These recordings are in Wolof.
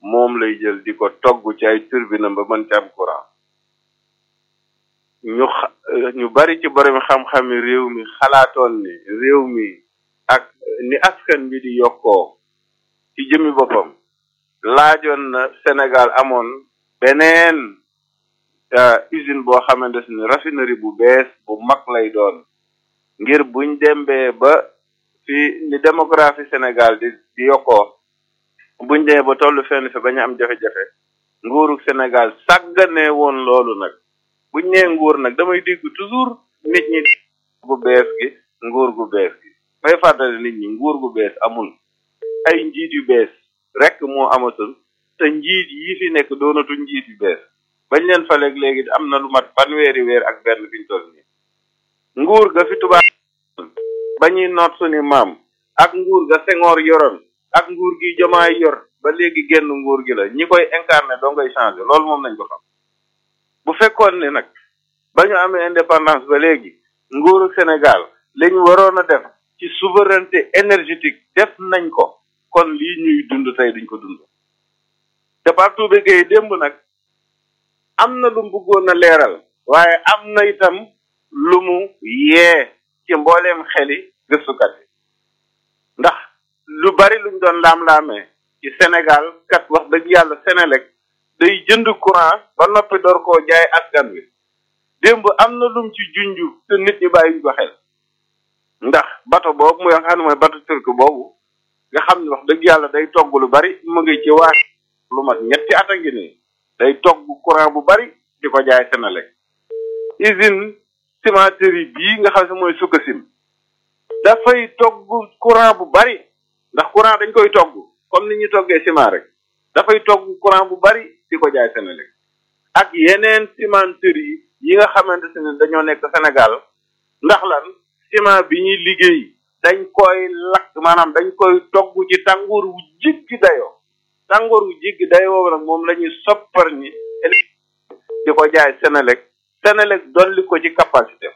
moom lay jël di ko togg ci ay turbine ba mën ci am courant ñu xa ñu bari ci borom xam-xami réew mi xalaatoon ni réew mi ak ni askan bi di yokkoo ci jëmi boppam laajoon na Sénégal amoon beneen usine boo xamante ni raffinerie bu bees bu mag lay doon ngir buñ dembee ba fi ni démographie Sénégal di di yokkoo buñ demee ba tollu fenn fi bañ am jafe-jafe nguuru Sénégal sàggane woon loolu nag buñ nee nguur nag damay dégg toujours nit ñi gu bees gi nguur gu bees gi may fàttali nit ñi nguur gu bees amul ay njiit yu bees rek moo amatul te njiit yi fi nekk doonatu njiit yu bees bañ leen faleeg léegi am na lu mat fanweeri weer ak benn fi ñu toll nii nguur ga fi tubaab ba ñuy noot suñu maam ak nguur ga Senghor yoroon ak nguur gi jomaay yor ba léegi genn nguur gi la ñi koy incarné doo ngay changé loolu moom nañ ko xam bu fekkoon ne nag ba ñu amee indépendance ba léegi nguuru Sénégal li ñu waroon a def ci souveraineté énergétique def nañ ko kon lii ñuy dund tey duñ ko dund te partout bi gay démb nag am na lu mu bëggoon a leeral waaye am na itam lu mu yee ci mbooleem xeli gëstukat yi ndax lu bari luñ doon laam-laamee ci Sénégal kat wax dëgg yàlla Sénélec day jënd courant ba noppi door koo jaay askan wi démb am na lum ci junju te nit ñi bàyyi ko xel ndax bato boobu muy nga xam ne mooy bato turc boobu nga xam ne wax dëgg yàlla day togg lu bari mu ngi ci waa lu mat ñetti at a ngi nii day togg courant bu bari di ko jaay Sénélec usine cimenterie bii nga xam ne mooy Sococim dafay togg courant bu bari ndax courant dañ koy togg comme ni ñuy toggee ciment rek dafay togg courant bu bari di ko jaay Sénélec ak yeneen cimenterie yi nga xamante ne dañoo nekk Sénégal ndax lan ciment bi ñuy liggéey dañ koy lakk maanaam dañ koy togg ci tàngoor wu jéggi dayoo tàngoor wu jéggi dayoo nag moom la ñuy soppar ñi di ko jaay Sénélec Sénélec dolli ko ci capacité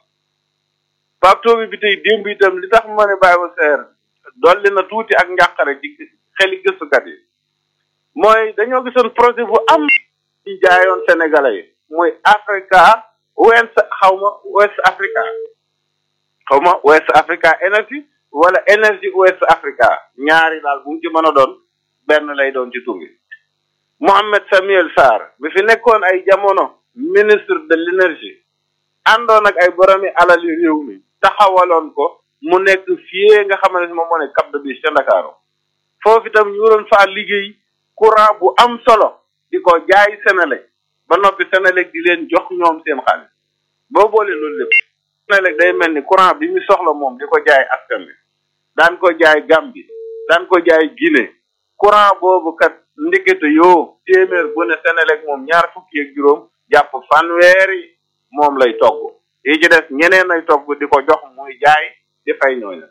Pape bi tey démb itam li tax ma ne bàyyi ma seer dolli na tuuti ak njàqare ci xeli gëstukat yi mooy dañoo gisoon projet bu am ci jaayoon sénégalais yi muy Africa West xaw ma West Africa xaw ma West Africa Energy wala Energy West Africa ñaari daal bu mu ci mën a doon benn lay doon ci tur bi Mohamed Samuel Sarr bi fi nekkoon ay jamono ministre de l'énergie àndoon ak ay boromi alali réew mi taxawaloon ko mu nekk fii nga xamante ne moom moo ne Cap de Biche ca Ndakaaru foofu itam ñu waroon faa liggéey courant bu am solo di ko jaay Sénélec ba noppi Sénélec di leen jox ñoom seen xaalis boo boole loolu lépp Sénélec day mel ni courant bi mu soxla moom di ko jaay askan wi daan ko jaay Gambie daan ko jaay Guinée courant boobu kat ndekete yoo téeméer bu ne Sénélec moom ñaar fukki ak juróom jàpp fanweeri moom lay togg yi ci des ñeneen lay togg di ko jox muy jaay di fay ñooñu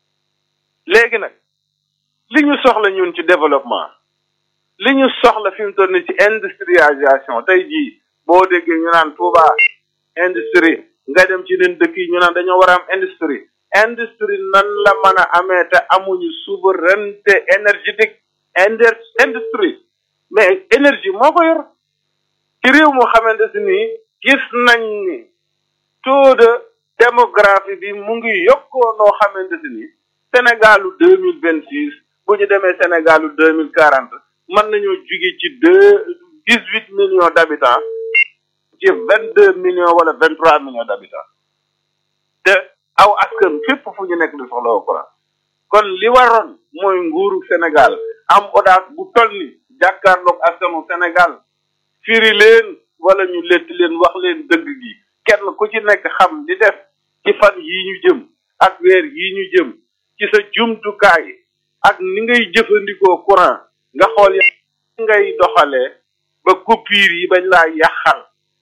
léegi nag li ñu soxla ñun ci développement li ñu soxla fi mu toll nii ci industrialisation tey jii boo déggee ñu naan Touba industrie nga dem ci leen dëkk yi ñu naan dañoo war a am industrie industrie nan la mën a amee te amuñu souveraineté énergétique inter industrie mais énergie moo ko yor ci réew moo xamante si nii gis nañ ni taux de démographie bi mu ngi yokkoo noo xamante si nii Sénégalu deux mille vingt six bu ñu demee Sénégalu deux mille quarante mën nañoo juge ci deux dix huit millions d' habitants ci vingt deux millions wala vingt trois millions d' habitants te aw askan fépp fu ñu nekk di soxla woo courant kon li waroon mooy nguuru Sénégal am audace bu toll ni jàkkaarloog askanu Sénégal firi leen wala ñu lett leen wax leen dëgg gi kenn ku ci nekk xam di def ci fan yii ñu jëm ak weer yii ñu jëm ci sa jumtukaay ak ni ngay jëfandikoo courant nga xool ya ngay doxalee ba coupure yi bañ laa yàqal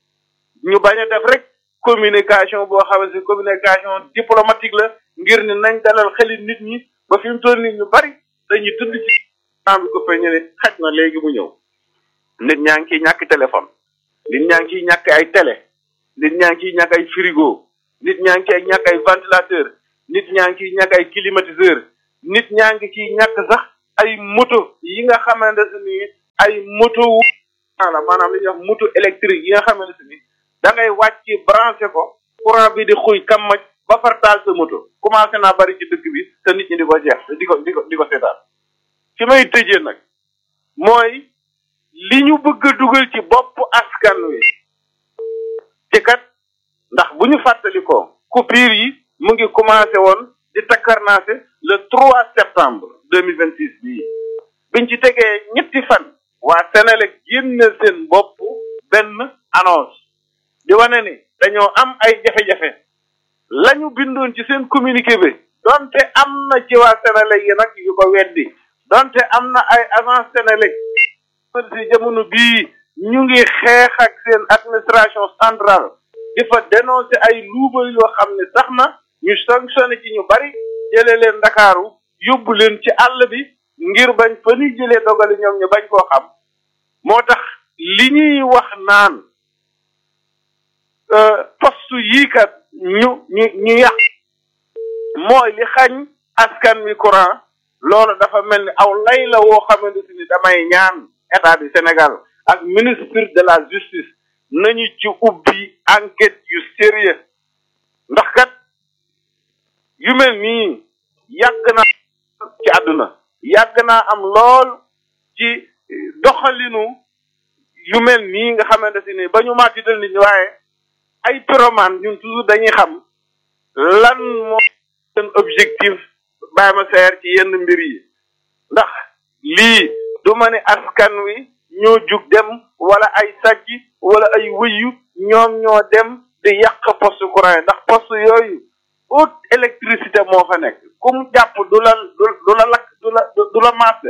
ñu bañ a def rek communication boo xam ne communication diplomatique la ngir ni nañ dalal xeli nit ñi ba fi mu toll nit ñu bari dañuy tëdd ci am ko fe ñu ne xaj na léegi mu ñëw nit ñaa ngi ciy ñàkk téléphone nit ñaa ngi ciy ñàkk ay télé nit ñaa ngi ciy ñàkk ay frigo nit ñaa ngi ciy ñàkk ay ventilateur nit ñaa ngi ciy ñàkk ay climatiseur nit ñaa ngi ciy ñàkk sax ay moto yi nga xamante ni ay moto la maanaam li ñuy wax moto électrique yi nga xamante ni da ngay wàcc branché ko courant bi di xuy kamaj ba far taal sa moto commencé naa bari ci dëkk bi te nit ñi di ko jeex di ko di ko di ko seetaan fi may tëjee nag mooy li ñu bëgg a dugal ci bopp askan wi ci kat ndax bu ñu fàttalikoo coupure yi mu ngi commencé woon di takkarnaase le 3 septembre 2026 bii biñ ci tegee ñetti fan waa Sénélec génne seen bopp benn annonce di wane ni dañoo am ay jafe-jafe la ñu bindoon ci seen communiqué bi donte am na ci waa Sénélec yi nag yu ko weddi donte am na ay agence Sénélec si jamono bii ñu ngi xeex ak seen administration centrale di fa dénoncer ay luubal yoo xam ne tax na ñu sanctionné ci ñu bari jëlee leen ndakaaru yóbbu leen ci àll bi ngir bañ fa ñuy jëlee dogali ñoom ñu bañ koo xam moo tax li ñuy wax naan poste yii kat ñu ñu ñu yàq mooy li xañ askan wi courant loolu dafa mel ni aw lay la woo xamante ni damay ñaan état du Sénégal ak ministre de la justice nañu ci ubbi enquête yu sérieux ndax kat yu mel nii yàgg na ci àdduna yàgg naa am lool ci doxalinu yu mel nii nga xamante ni ba ñu màttital nit ñi waaye ay pyromane ñun toujours dañuy xam lan moo seen objectif bàyyi ma seer ci yenn mbir yi ndax lii du ma ne askan wi ñoo jug dem wala ay sàcc wala ay wëyu ñoom ñoo dem di yàq poste courant yi ndax poste yooyu haute électricité moo fa nekk ku mu jàpp du la du la lakk du la du la maase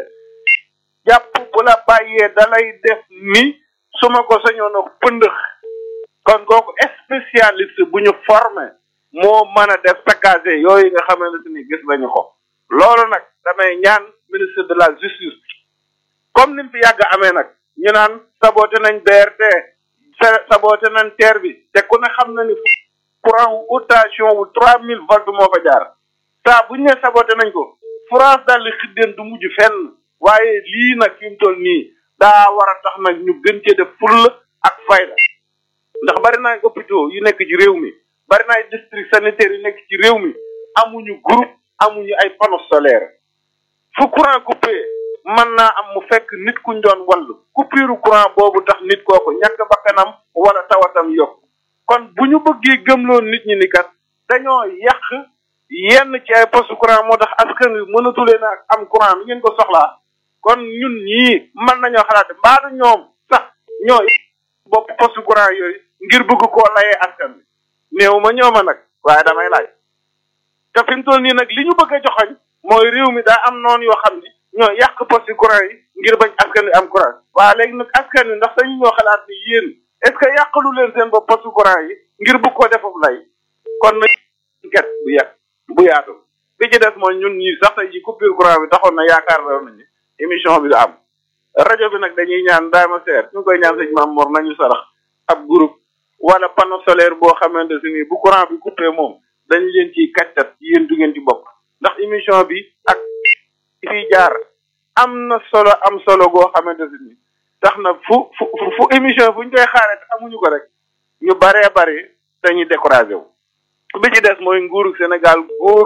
jàpp bu la bàyyee dalay def ni su ma ko sañoon a pëndëx kon kooku spécialiste bu ñu formé moo mën a def saccagé yooyu nga xamante ni gis nañu ko loolu nag damay ñaan ministre de la justice comme ni mu fi yàgg amee nag ñu naan saboté nañ BRT saboté nañ TER bi te ku ne xam na ni courant wu rotation wu trois mille volts moo fa jaar saa bu ñu nee saboté nañ ko France daal di xiddeen du mujj fenn waaye lii nag fi mu toll nii daa war a tax nag ñu gën cee def fulla ak fayda ndax bari na ay hôpitaux yu nekk ci réew mi bari na ay district sanitaire yu nekk ci réew mi amuñu groupe amuñu ay panneaux solaires fu courant coupé mën naa am mu fekk nit kuñ doon wallu coupure courant boobu tax nit kooku ñàkk bakkanam wala tawatam yokk kon bu ñu bëggee gëmloon nit ñi ni kat dañoo yàq yenn ci ay poste courant moo tax askan wi mënatulee na am courant mi ngeen ko soxlaa kon ñun ñii mën nañoo xalaat mbaadu ñoom sax ñoo bopp poste courant yooyu ngir bëgg koo layee askan wi néew ma ñooma nag waaye damay laaj te fi mu toll nii nag li ñu bëgg a joxoñ mooy réew mi daa am noonu yoo xam ne ñoo yàq poste courant yi ngir bañ askan wi am courant waaye léegi nag askan wi ndax dañu ñoo xalaat ni yéen est-ce que yàqalu leen seen bopp poste courant yi ngir bëgg koo defub lay kon nag enquête bu yàq bu yaatu bi ci des mooy ñun ñii sax tey ji coupure courant bi taxoon na yaakaar la nañu émission bi du am rajo bi nag dañuy ñaan daama seer ñu ngi koy ñaan sëñ Maam Mor nañu sarax ab groupe wala panneau solaire boo xamante si ni bu courant bi coupé moom dañu leen ciy kàccat yéen du ngeen ci bokk ndax émission bi ak fii jaar am na solo am solo goo xamante si ni tax na fu fu fu émission fu ñu koy xaaree te amuñu ko rek ñu baree bari dañuy découragé wu bi ci des mooy nguuru Sénégal góor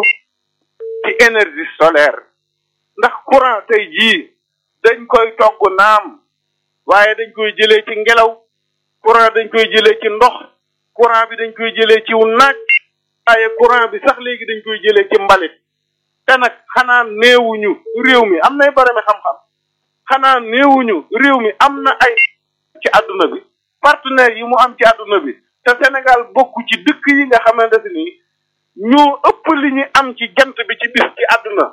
ci énergie solaire ndax courant tey jii dañ koy togg naam waaye dañ koy jëlee ci ngelaw courant dañ koy jëlee ci ndox courant bi dañ koy jëlee ci naaj waaye courant bi sax léegi dañ koy jëlee ci mbalit te nag xanaa néewuñu réew mi am nay barami xam-xam xanaa néewuñu réew mi am na ay ci àdduna bi partenaires yi mu am ci àdduna bi te Sénégal bokk ci dëkk yi nga xamante ni ñoo ëpp li ñu am ci jant bi ci bis ci àdduna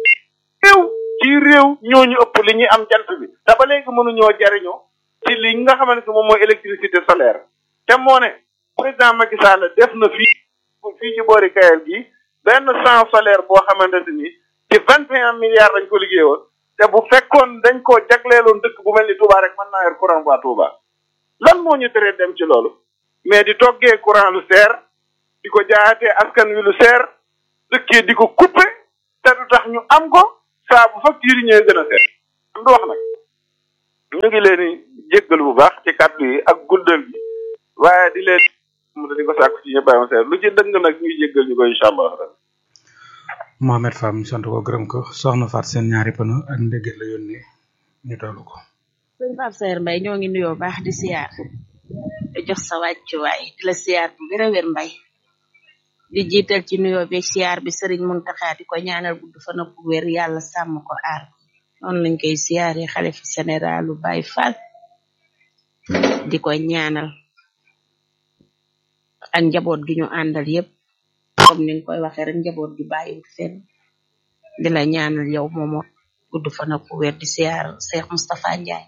réew ci réew ñoo ñu ëpp li ñuy am jant bi te ba léegi mënuñoo jariñoo ci li nga xamante ne moom mooy électricité solaire te moo ne président Macky Sall def na fii fii ci boori Kayel gi benn champ solaire boo xamante ni ci vingt et un milliards dañ ko liggéeyoon te bu fekkoon dañ koo jagleeloon dëkk bu mel ni Touba rek mën naa yor courant waa Touba lan moo ñu teree dem ci loolu mais di toggee courant lu seer di ko jaayatee askan wi lu seer dëkkee di ko couper te du tax ñu am ko saa bu facture yi ñëwee gën a seer du wax nag ñu ngi leen di jéggal bu baax ci kàddu yi ak guddal gi waaye di leen mu di ko sàkku ci ñëpp bàyyi ma seet lu ci dëng nag ñuy jéggal ñu ko incha allah Mohamed Fam ñu sant ko gërëm ko soxna Faat seen ñaari pëno ak ndégget la yónnee ñu tollu ko sëñ Pape Saer Mbaye ñoo ngi nuyoo baax di siyaar di jox sa wàccuwaay di la siyaar bu wér a wér mbay di jiital ci nuyoo bi siyaar bi sëriñ Muntaxa di ko ñaanal gudd fan ak wér yàlla sàmm ko aar noonu lañ koy siyaare xalifa généralu Baye Fall di ko ñaanal ak njaboot gi ñu àndal yépp comme ni nga koy waxee rek njaboot gi bàyyiwut fenn di la ñaanal yow moomo gudd fan ak wér di siyaar Cheikh Moustapha Ndiaye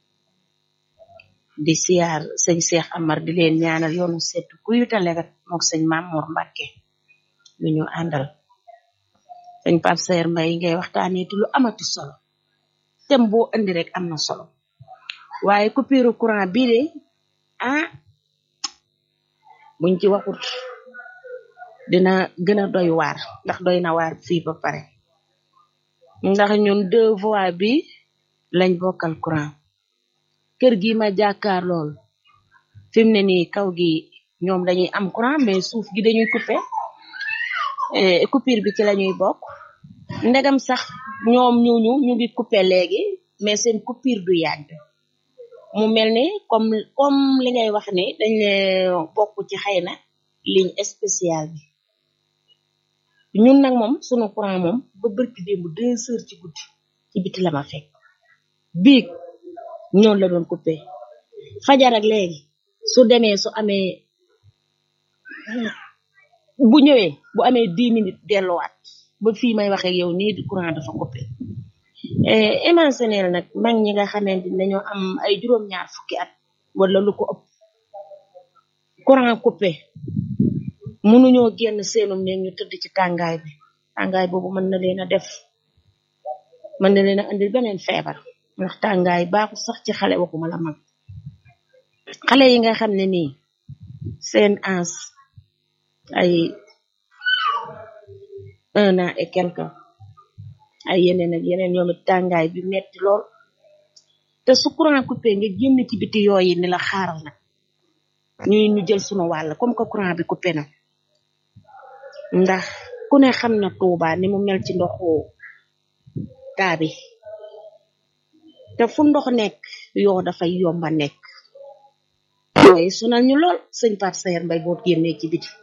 di siyaar sëñ Cheikh Amar di leen ñaanal yoonu sedd kuyuta legat mook sëñ Mamour Mbacke ñu ñu àndal sëñ Pape Saer Mbaye ngay waxtaanee ti lu amati solo tem boo indi rek am na solo waaye coupure courant bii de ah buñ ci waxut dina gën a doy waar ndax doy na waar fii ba pare ndax ñun deux voies bi lañ bokkal courant kër gi ma jàkkaar lool fi mu ne nii kaw gi ñoom dañuy am courant mais suuf gi dañuy coupé coupure bi ci lañuy bokk ndegam sax ñoom ñuñu ñu ngi coupé léegi mais seen coupure du yàgg mu mel ni comme comme li ngay wax ni dañ le bokk ci xëy na ligne spéciale bi ñun nag moom sunu courant moom ba bërki démb deux heures ci guddi ci biti la ma fekk biig ñoon la doon coupé fajar ak léegi su demee su amee bu ñëwee bu amee dix minutes delluwaat ba fii may waxee yow nii di courant dafa coupé imagineel nag mag ñi nga xamante ni dañoo am ay juróom-ñaar fukki at wala lu ko ëpp courant coupé mënuñoo génn seenum ne ñu tëdd ci tàngaay bi tàngaay boobu mën na leen a def mën na leen a andil beneen feebar ndax tàngaay baaxul sax ci xale waxuma la mag xale yi nga xam ne nii seen ans ay un an et quelque ay yeneen ak yeneen ñoom it tàngaay bi metti lool te su courant coupé nga génn ci biti yooyu ni la xaaral nag ñuy ñu jël sunu wàll comme que courant bi coupé na ndax ku ne xam na Tuuba ni mu mel ci ndoxu taa bi te fu ndox nekk yoo dafay yomba nekk yooyu sonal ñu lool sëñ Pape Saer Mbaye boo génnee ci biti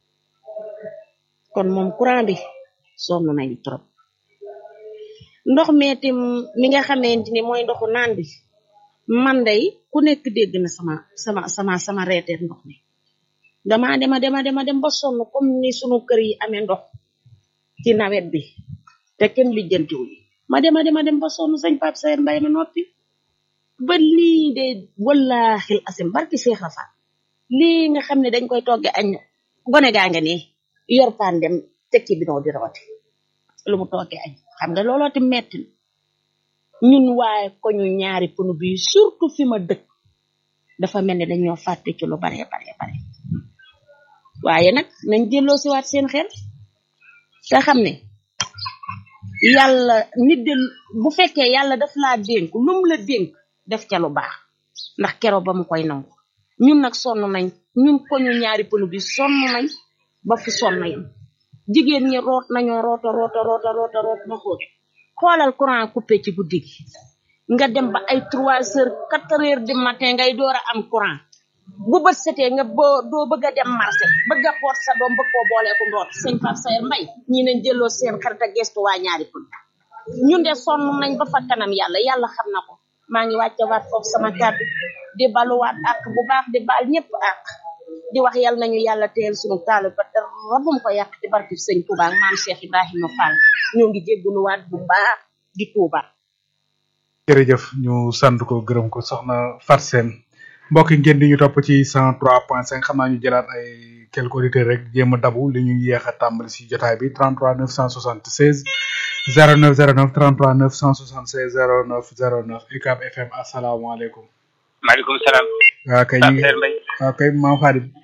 kon moom courant bi sonn nañu trop ndox meetim mi nga xamante ni mooy ndoxu naan bi man day ku nekk dégg na sama sama sama sama reeteer ndox mi dama dema dema dema dem ba sonn comme ni sunu kër yi amee ndox ci nawet bi te kenn lijjantiwul ma dema dema dem ba sonn sëñ Pape Saer Mbaye ma noppi ba lii de wallaaxil asim barki Seex Rafa lii nga xam ne dañ koy togge añ gone gaa nga nii yor paan dem teg ci bidon di rooti lu mu togge añ xam nga looloo ti metti na ñun waaye ko ñu ñaari punu bi surtout fi ma dëkk dafa mel ni dañoo fàtte ci lu bare bare bare waaye nag nañ jëlloo si waat seen xel te xam ne yàlla nit de bu fekkee yàlla daf laa dénk lu mu la dénk def ca lu baax ndax kero ba mu koy nangu ñun nag sonn nañ ñun ko ñu ñaari punu bi sonn nañ ba fu sonn yam jigéen ñi root nañoo roota roota roota roota root ba xóot xoolal courant coupé ci guddi gi nga dem ba ay trois heures quatre heures du matin ngay door a am courant bu bët setee nga boo doo bëgg a dem marché bëgg a xoot sa doom bëgg koo booleeku ndoot sëñ Pape Saer Mbaye ñi nañ jëloo seen xarit a gestu waa ñaari pun ñun de sonn nañ ba fa kanam yàlla yàlla xam na ko maa ngi wàcce waat foofu sama kàddu di baluwaat ak bu baax di baal ñëpp ak di wax yàlla nañu yàlla teel suñu taalu ba dara rabum ko yàq ci barki sëñ Touba ak maam Cheikh Ibrahima Fall ñoo ngi jégguluwaat bu baax di Touba. jërëjëf ñu sant ko gërëm ko soxna Fat Sène mbokk yi ngeen di ñu topp ci 103.5 xam naa ñu jëlaat ay quelques auditeurs rek jéem a dabu li ñu yéex a tàmbali si jotaay bi 33 976 09 09 33 976 09 09 UCAB FM asalaamaaleykum. maaleykum salaam. waaw kay ñu ngi Pape Saer Mbaye waaw kay maam Xaadim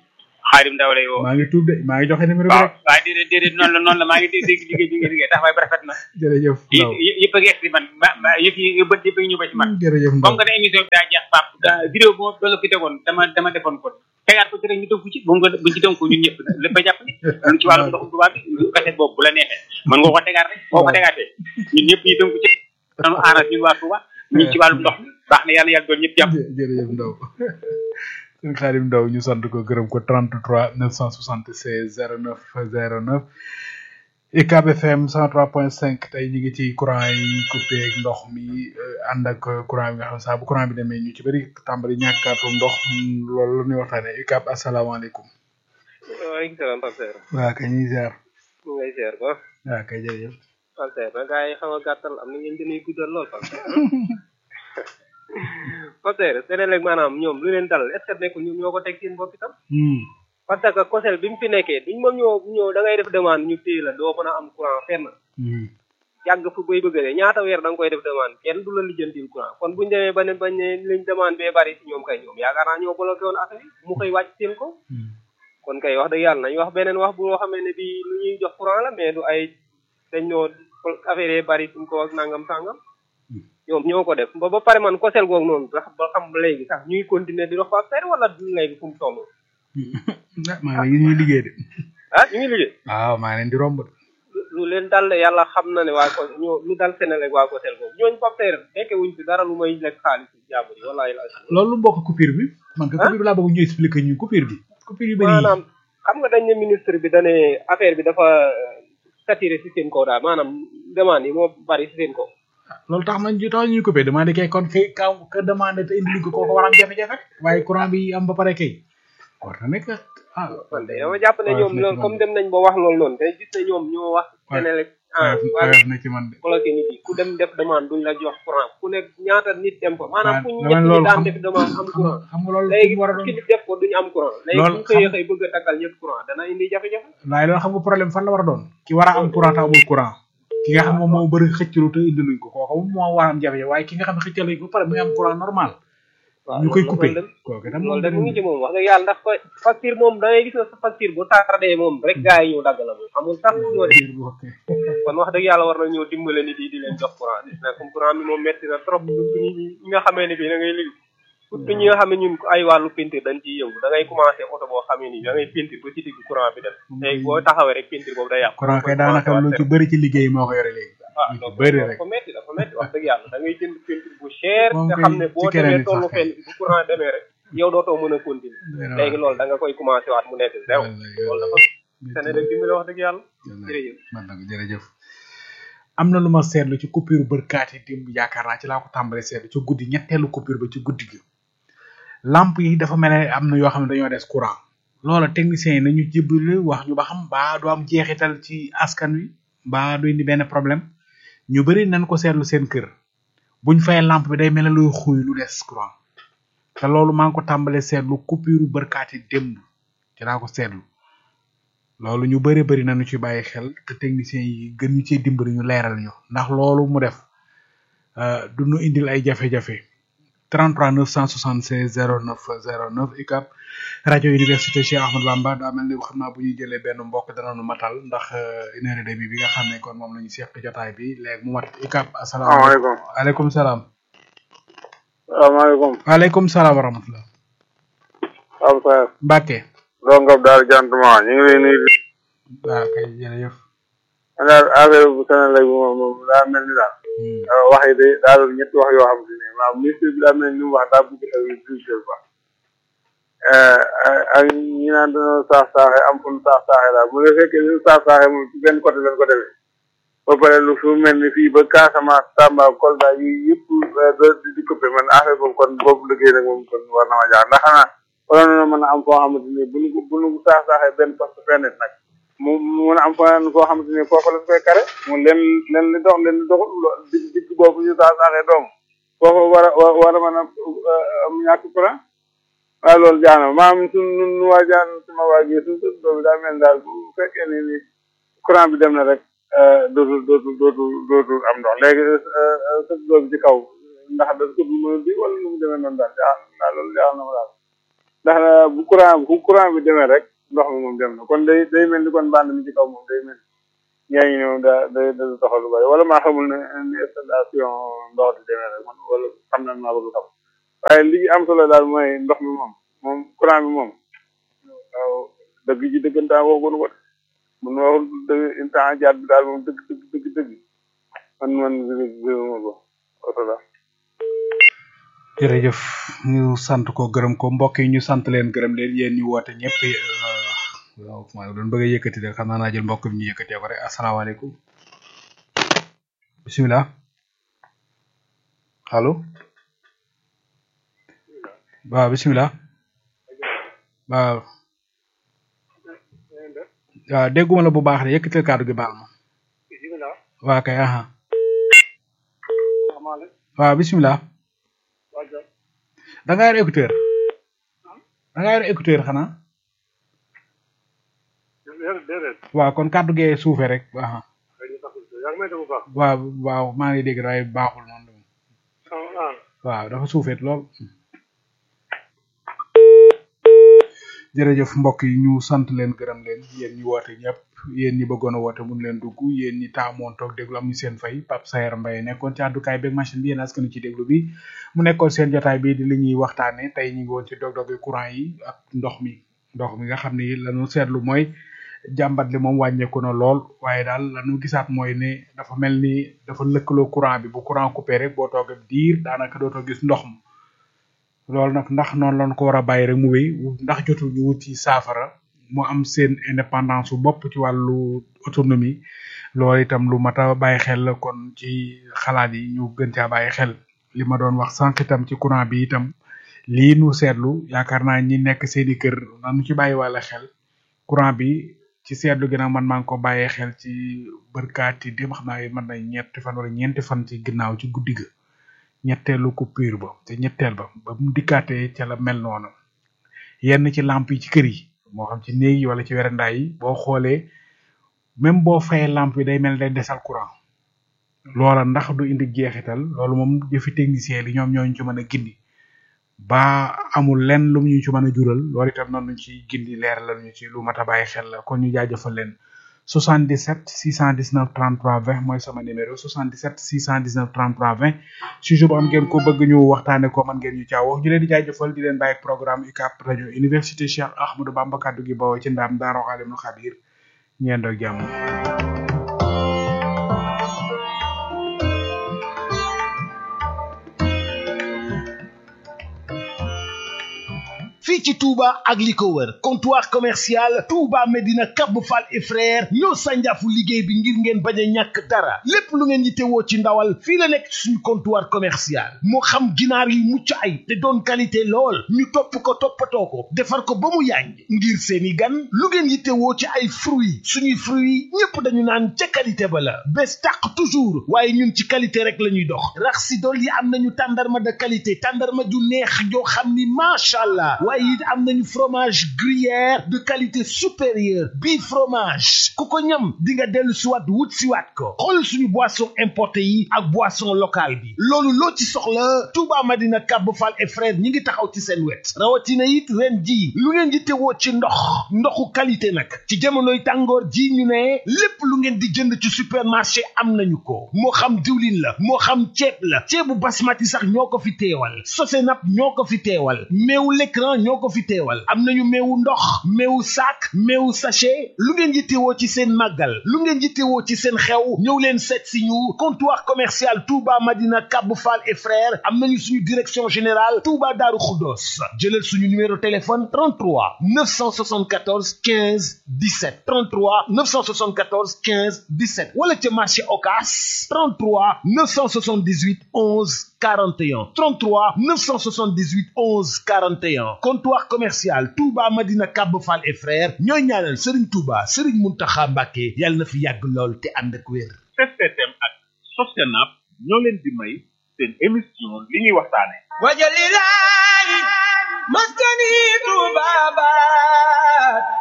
xaarim ndaw lay woo maa ngi tuub de maa ngi joxe numéro bi waaw rek waaye déedéet déedéet noonu la noonu la maa ngi dégg dégg liggéey bi nga liggéey taxawaay bi rafet na jërëjëf yi Ndaw yi- yëpp a ngi egsi man ma ma yëf yi yu bët yëpp a ngi ñëw ba ci man jërëjëf Ndaw comme que ne émission bi daa jeex pap daa vidéo bu ma doon la fi tegoon dama dama defoon ko tegaat ko ci rek ñu tënku ci bu nga buñ ci tënku ñun ñëpp lépp a jàpp ni lu ci wàllu ndoxum tubaab bi lu kaset boobu bu la neexee mën nga ko tegaat rek boo ko tegaatee ñun ñëpp ñu tënku ci nanu aras ñun waa Touba ñu ci wàllu ndox mi baax na yàlla yàlla doon ñëpp jàpp jë- jërëjëf Ndaw sëñ Xaadim Ndaw ñu sant ko gërëm ko 33 976 09 09 UCAB FM 103.5 tey ñu ngi ci courant yi coupé ak ndox mi euh, ànd ak courant bi nga xam ne saa bu courant bi demee ñu ci bëri tàmbali ñàkkaatum ndox mm, loolu la ñuy waxtaanee UCAB asalaamaaleykum. waaleykum salaam Pape Seer waa kay ñuy ziar. ñu ngay seer ba waa kay jërëjëf. Pape Seer na gaa yi xaw a gàttal am na ngeen dañuy guddal lool Pape Seer Pape Seer Sénégal maanaam ñoom lu leen dal est ce que nekkul ñoom ñoo ko teg seen bopp itam Hmm. parce que COSEL bi mu fi nekkee duñ moom ñoo ñoo da ngay def demande ñu téye la doo mën a am courant fenn Hmm. yàgg fu bay bëgg de ñaata weer da nga koy def demande kenn du la lijjantil courant kon buñu demee ba ne bañ ne liñ demande bee bari si ñoom kay ñoom yaakaar naa ñoo bloqué woon affaire yi mu koy wàcc seen ko Hmm. kon kay wax dëgg yàlla nañ wax beneen wax bu xamee ne bii lu ñuy jox courant la mais du ay dañ ñoo affaire yi bari suñ ko ak nangam sangam ñoom ñoo ko def ba ba pare man kosel googu noonu sax ba xam léegi sax ñuy continuer di dox fa affaire wala léegi fu mu toll ah maa ngi ñuy liggéey de. ah ñu ngi liggéey waaw maa ngi leen di romb de. lu- lu leen dal de yàlla xam na ne waa ko ñoo lu dal Sénégal waa kosel googu ñooñu papteer fekke wuñ fi dara lu may lekk xaalis jàmbur yi wallahi la loolu lu mbokk coupure bi. man ko Ah? coupure bi laa bëgg ñu expliquer ñu coupure bi. coupure yu bëri yi. maanaam xam nga dañ ne ministre bi dane affaire bi dafa saturé si seen kaw daal maanaam demande yi moo bari si seen kaw loolu tax nañ tax ñuy coupé demandé kay kon kay kaw ka demandé te indi ko kooku war a am jafe-jafe waaye courant bi am ba pare kay war na nekk ah man de dama jàpp ne ñoom loolu comme dem nañ ba wax loolu noonu te gis ne ñoom ñoo wax Sénégal ah waa woyof na ci man de bloqué nit yi ku dem def demande duñ la jox courant ku nekk ñaata nit dem fa maanaam fu ñu dama ñett loolu ñi daan xam def demande am courant xam nga loolu léegi fi mu war a doon ki def ko duñu am courant léegi Loolu bu ñu xëyee xam- xëy bëgg a takkal ñëpp courant dana indi jafe-jafe waaye loolu xam nga problème fan la war a doon ki war a am courant te amul courant ki nga xam ne moom moo bëri xëccalu te indi luñ ko kooku moom moo war a am jafe-jafe waaye ki nga xam ne xëccal lañ ko ba pare muy am courant normal waaw ñu koy loolu- coupé loolu de- kooku itam loolu de mu ngi ci moom wax dëgg yàlla ndax fa facture moom da ngay gis na sa facture bu tardé moom rek gars yi ñëw dagg la moom amul sax ñoo def kon wax dëgg yàlla war na ñëw dimbale nit yi di leen jox courant bi nag comme courant bi moom metti na trop surtout ñi ñi nga xamee ne bii da ngay liggéey surtout ñi nga xam ne ñun ay wàllu peinture dañ ciy yëngu da ngay commencé oto boo xamee ni da ngay peinture ba ci digg courant bi dem léegi boo taxawee rek peinture boobu day yàqu courant kay daanaka lu ci bëri ci liggéey moo ko yore léegi ah lu ci donc bëri rek dafa metti dafa metti wax dëgg yàlla da ngay jënd peinture bu cher Moom nga kay xam ne ci boo keneen demee it tollu sax kay. fenn bu courant demee rek yow dootoo mën a continuer léegi loolu da nga koy commencé waat mu nekk zéro loolu dafa Sénégal dimbali wax dëgg yàlla jërëjëf man nag jërëjëf am na lu ma seetlu ci coupure bërkaat yi démb yaakaar naa ci laa ko tàmbalee seetlu ci guddi ñetteelu coupure ba ci guddi gi lamp yi dafa mel ne am na yoo xam ne dañoo des courant loola techniciens yi nañu jébbalu wax ñu ba xam mbaa du am jeexital ci askan wi mbaa du indi benn problème ñu bëri nañ ko seetlu seen kër buñ fay lampe bi day mel ne luy xuy lu des courant te loolu maa ngi ko tàmbalee seetlu coupure bërkaat yi démb ci laa ko seetlu loolu ñu bëri bëri nañu ci bàyyi xel te techniciens yi gën ñu ciy dimbali ñu leeral ñu ndax loolu mu def euh, du ñu indil ay jafe-jafe 33 976 09 09 UCAB rajo université Cheikh Ahmadou Bamba daa mel ni xam naa bu ñuy jëlee benn mbokk danañu matal ndax euh, une heure et demie bi nga xam ne kon moom la ñu seq jotaay bi léegi mu mat UCAB asalaamaaleykum salaamaaleykum aleykum salaam salaamaaleykum waaleykum salaam wa rahmatullah Pape Seer Mbacke doo ngab daal jantuma ñu ngi lay nuyu waaw kay jërëjëf daal affaire bu Sénégal bi moom moom daa mel ni daal Hmm. wax yi de daal ñetti wax yoo xam te ne waaw ministre bi daa mel ni li mu wax daa bëgg agriculture quoi ak ñi naan dañoo saax saaxe am fu ñu saax saaxe daal bu dee fekkee li ñu saax saaxe moom ci benn côté lañ ko defee ba pare lu fu mel ni fii ba Casamance Tamba Kolda yi yëpp di di coupé man affaire boobu kon boobu liggéey nag moom kon war na ma jaar ndax xanaa waroon na mën a am foo xamante ni bu ñu ko bu ñu saax saaxee benn poste fenn nit nag mu mu mën a am feneen foo xamante ni foofu lañ koy kare mu leen leen li dox leen li doxul lo- digg digg boobu ñu saax saaxee doom foofu war a wa- war a mën a am ñàkk courant waaw loolu jaana maam suñ nun nu waa jaan suma waa ji suñ sën doobi daa mel ni daal bu fekkee ni ni courant bi dem na rek dootul dootul dootul dootul am ndox léegi sën doobi ci kaw ndax da ko mën a di wala nu mu demee noonu daal jaa daal loolu jaa na ma daal ndax bu courant bu courant bi demee rek ndox mi moom dem na kon day day mel ni kon bande mi ci kaw moom day mel ni yaa ngi ñëw daa day da doxal lu bari wala maa xamul ne ni installation ndox di demee rek man wala xam na maa bëgg xam waaye li am solo daal mooy ndox mi moom moom courant bi moom waaw dëgg ji dëggantaan waxuñu ko de mun waxul dëgg instant jaat bi daal moom dëgg dëgg dëgg dëgg man man gërëma ko wasala jërëjëf ñu sant ko gërëm ko mbokk yi ñu sant leen gërëm leen yéen ñu woote ñëpp waaw maa doon bëgg a yëkkati de xam naa naa jël mbokk bi ñu yëkkatee ko rek asalaamaaleykum bisimilah allo waaw bisimilah waaw waaw dégguma la bu baax de yëkkatil kàddu gi baal ma waa kay aha waaw bisimilah da nga yor écouteur da nga yor écouteur xanaa waaw kon kàddu gee suufe rek aha waaw waaw maa ngi dégg waaye baaxul noonu waaw dafa suufeet lool jërëjëf mbokk yi ñu sant leen gërëm leen yéen ñi woote ñëpp yéen ñi bëggoon a woote mun leen dugg yéen ñi taamoon toog déglu am ñu seen fay Pape Sayer Mbaye nekkoon ci àddukaay beeg machine bi yéen askanu ci déglu bi mu nekkoon seen jotaay bi di li ñuy waxtaane tey ñu ngi woon ci dog-dogi courant yi ak ndox mi ndox mi nga xam ne lañu seetlu mooy jàmbat li moom wàññeeku na lool waaye daal lañu gisaat mooy ne dafa mel ni dafa lëkkaloo courant bi bu courant coupé rek boo toogee diir daanaka dootoo gis ndox ma loolu nag ndax noonu lañ ko war a bàyyi rek mu wéy ndax jotul ñu wut ci saafara mu am seen indépendance su bopp ci wàllu autonomie loolu itam lu mat a bàyyi xel la kon ci xalaat yi ñu gën caa bàyyi xel li ma doon wax sànq itam ci courant bi itam lii nu seetlu yaakaar naa ñi nekk seeni kër nanu ci bàyyi wàlla xel courant bi ci seetlu gi nag man maa ngi ko bàyyee xel ci bërkaati dem xam naa mën na ñetti fan wala ñeenti fan ci ginnaaw ci guddi ga ñetteelu coupure ba te ñetteel ba ba mu dikkaatee ca la mel noonu yenn ci lamp yi ci kër yi moo xam ci néeg yi wala ci werandaay yi boo xoolee même boo fayee lamp yi day mel day desal courant loola ndax du indi jeexital loolu moom jëfi technicien li ñoom ñooñu ci mën a gindi ba amul lenn lu ñu ci mën a jural loolu itam noonu ci gindi leer la ñu ci lu mat a bàyyi xel la kon ñu jaajëfal leen 77 619 33 20 mooy sama numéro 77 619 33 20 sujet bu am ngeen ko bëgg ñu waxtaane ko man ngeen ñu caaw wax ñu leen di jaajëfal di leen bàyyi programme UCAP rajo université Cheikh Ahmadou Bamba kaddu gi bawoo ci ndaam daaro alimul xabir ñeendoo jàmm fii ci Touba ak li ko wër comptoir commercial Touba Medina Cap Fall et frère ñoo sànjaafu liggéey bi ngir ngeen bañ a ñàkk dara lépp lu ngeen yittewoo ci ndawal fii la nekk ci suñu comptoir commercial moo xam ginaar yu mucc ay te doon qualité lool ñu topp ko toppatoo ko defar ko ba mu yànj ngir seeni gan lu ngeen yittewoo ci ay fruits suñuy fruits ñépp dañu naan ca qualité ba la bés tàq toujours waaye ñun ci qualité rek la ñuy dox rax si dool yi am nañu tàndarma de qualité tàndarma ju neex joo xam ni macha allah waaye it am nañu fromage gruyère de qualité supérieure bii fromage ku ko ñam di nga dellu siwaat wut siwaat ko xool suñu boisson importé yi ak boisson locale bi loolu loo ci soxla Touba Madina Cap Fall et frère ñi ngi taxaw ci seen wet rawatina it ren ji lu ngeen di tewoo ci ndox ndoxu qualité nag ci jamonoy tàngoor ji ñu ne lépp lu ngeen di jënd ci supermarché am nañu ko moo xam diwlin la moo xam ceeb la ceebu basmati sax ñoo ko fi teewal sosenap ñoo ko fi teewal meewu l'écran ñoo ko fi teewal am nañu meewu ndox meewu sac meewu sachet lu ngeen yittewoo ci seen màggal lu ngeen yittewoo ci seen xew ñëw leen seet si ñu comptoir commercial Touba Madina Cap Fall et frères am nañu suñu direction générale Touba Darou Khoudoss jëlal suñu numéro téléphone 33 974 15 17 33 974 15 17 wala ca marché Ocass 33 978 11 41 33 978 11 41 comptoir commercial Touba Madina Cap Fall et frères ñooy ñaanal Serigne Touba Serigne Mountakha Mbacké yàlla na fi yàgg lool te ànd ak wér. STM ak Sostenap ñoo leen di may seen émission li ñuy waxtaane wajalilaay maskani Touba baat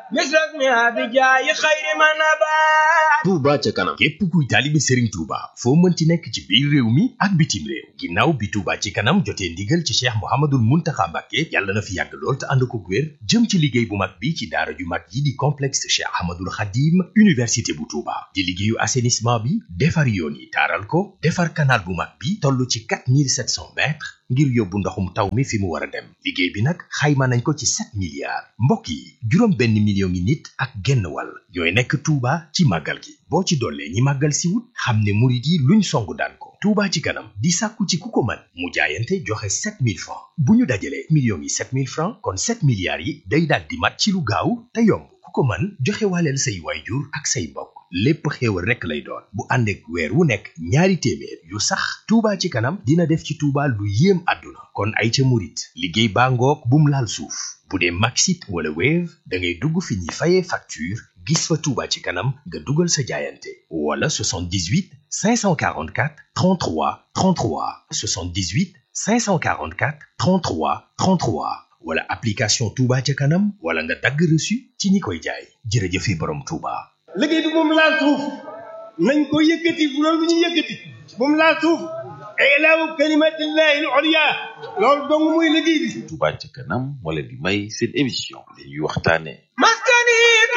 misrak mi abijaayi xayri ma nabaat Touba ca kanam képp kuy taalibe Serigne Touba foo mënti nekk ci biir réew mi ak bitim réew ginnaaw bi Touba ci kanam jotee ndigal ci Cheikh Mouhamadoul Mountakha Mbacké yàlla na fi yàgg lool te ànd ko wér jëm ci liggéey bu mag bi ci daara ju mag yi di complexe Cheikh Ahmadoul Khadim université bu Touba di liggéeyu assainissement bi defar yoon yi taaral ko defar canal bu mag bi toll ci 4700 mètres ngir yóbbu ndoxum taw mi fi mu war a dem liggéey bi nag xayma nañ ko ci 7 milliards mbokk yi juróom benn million ngi nit ak genn wàll ñooy nekk Touba ci màggal gi boo ci dollee ñi màggal si wut xam ne murit yi luñ songu daan ko Touba ci kanam di sàkku ci ku ko mën mu jaayante joxe 7000 francs bu ñu dajalee millions yi 7000 francs kon 7 milliards yi day daal di mat ci lu gaaw te yomb ku ko mën joxe waaleel say waayjur ak say mbokk lépp xéewal rekk lay doon bu ànd ak weer wu nekk ñaari téeméer yu sax Touba ci kanam dina def ci Touba lu yéem àdduna kon ay ca murit liggéey baa ngoog bum laal suuf bu dee Maxit wala Wave da ngay dugg fi ñuy fayee facture gis fa Touba ci kanam nga dugal sa jaayante wala 78 544 33 33 78 544 33 33 wala application Touba ca kanam wala nga dagg reçu ci ñi koy jaay jërëjëfe borom Touba. liggéey bi moom laal suuf nañ ko yëkkati bu loolu bu ñu yëkkati moom laal suuf ilaahu kalimatillahi al-ulya loolu dong muy liggéey bi Touba ca kanam moo leen di may seen émission li ñuy waxtaane maskani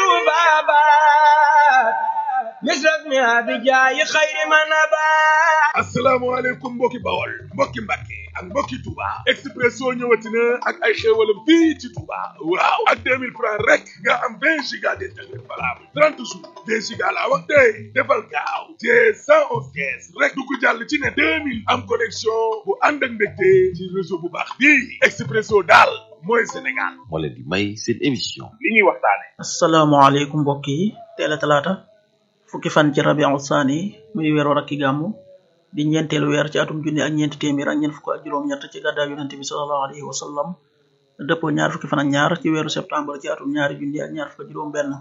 tubabat misrak mi abijaayi xayri ma nabaat asalaamaaleykum mbokki bawol mbokki mbàkke ak mbokki Touba Expresso ñëwati na ak ay xéewalam fii ci Touba waaw ak 2000 francs rek nga am 20 giga d'internet valable 30 jours 2 giga laa wax tey defal gaaw te 111 kees rek du ko jàll ci ne 2000 am connexion bu ànd ak mbégte ci réseau bu baax bii Expresso daal mooy Sénégal moo leen di may seen émission li ñuy waxtaane asalaamaaleykum mbokk yi teel a talaata fukki fan ci rabiu saani muy weeru rakki gàmmu di ñeenteelu weer ci atum junni ak ñeenti téeméer ak ñeent fukk ak juróom-ñett ci gàddaay yonente bi sallallahu alayhi wa sallam dëppoo ñaar fukki fan ak ñaar ci weeru septembre ci atum ñaari junni ak ñaar fukk ak juróom benn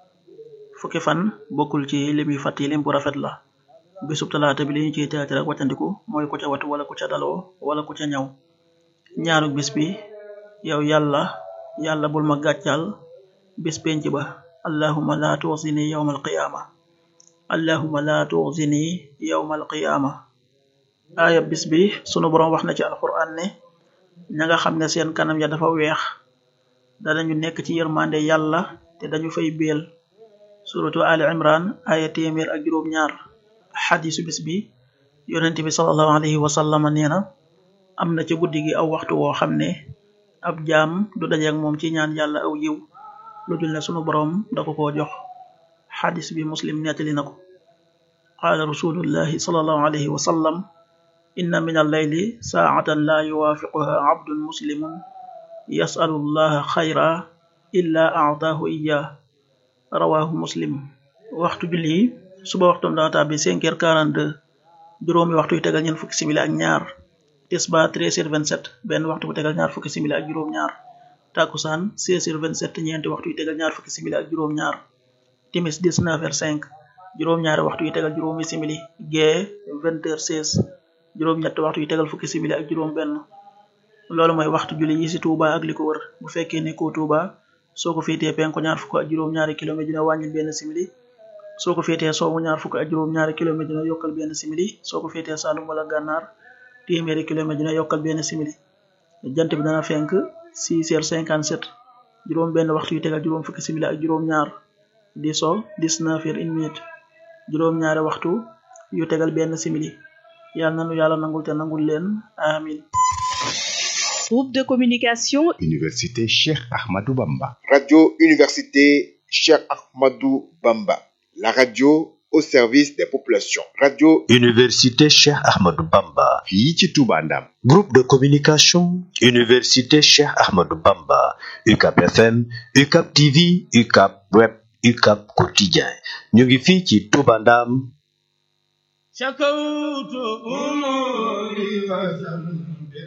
fukki fan bokkul ci lim yu fàtt yi lim bu rafet la bisub talaata bi li ñu ciy teetar ak wàccandiku mooy ku ca watu wala ku ca daloo wala ku ca ñaw ñaanu bis bi yow yàlla yàlla bul ma gàccal bis penc ba allahumma la tuxzini yawma alqiyaama allahumma la tuxzini yawma alqiyaama aaya bis bi sunu boroom wax na ci alquran ne ña nga xam ne seen kanam ya dafa weex danañu nekk ci yërmande yàlla te dañu fay béel suratu ali imran aaya téeméer ak juróom ñaar xadisu bis bi yonente bi salallahu alayhi wa sallama nee na am na ci guddi gi aw waxtu woo xam ne ab jaam du dajeek moom ci ñaan yàlla aw yiw lu dul ne sunu boroom da ko koo jox xadis bi muslim nettali na ko qaala rasulullahi salallahu alayhi wa sallam inna min alleyli saacatan laa yuwaafiquha abdun muslimun yasalu llaha xayra illa aataahu iya rawahu muslim waxtu julli yi suba waxtum dana tàbbi cinq heures quarante-deux juróomi waxtu yu tegal ñeent fukki simili ak ñaar tisba treize heures vingt-sept benn waxtu bu tegal ñaar fukki simili ak juróom ñaar takusaan seize heures vingt-sept ñeenti waxtu yu tegal ñaar fukki simili ak juróom ñaar timis dix-neuf heures cinq juróom ñaari waxtu yu tegal juróomi simili gee vingt heures seize juróom ñett waxtu yu tegal fukki simili ak juróom benn loolu mooy waxtu julli yi ci Touba ak li ko wër bu fekkee ne ko Touba soo ko féetee penku ñaar fukk ak juróom ñaari kilomètre dina wàññil benn simili soo ko féetee soowu ñaar fukk ak juróom ñaari kilomètre dina yokkal benn simili soo ko féetee Saalum wala Gànnaar téeméeri kilomètre dina yokkal benn simili jant bi dana fenk six heures cinquante sept juróom benn waxtu yu tegal juróom fukki simili ak juróom ñaar di so dix-neuf heures une minute juróom ñaari waxtu yu tegal benn simili yàlla nanu yàlla nangul te nangul leen amin Groupe de communication Université Cheikh Ahmadou Bamba. Radio Université Cheikh Ahmadou Bamba. La radio au service des populations. Radio Université Cheikh Ahmadou Bamba. fii ci Touba Ndam. Groupe de communication Université Cheikh Ahmadou Bamba. UCAP FM, UCAP TV, UCAP Web, UCAP Quotidien. ñu ngi fii ci Touba Ndam. شكوت أموري وزمت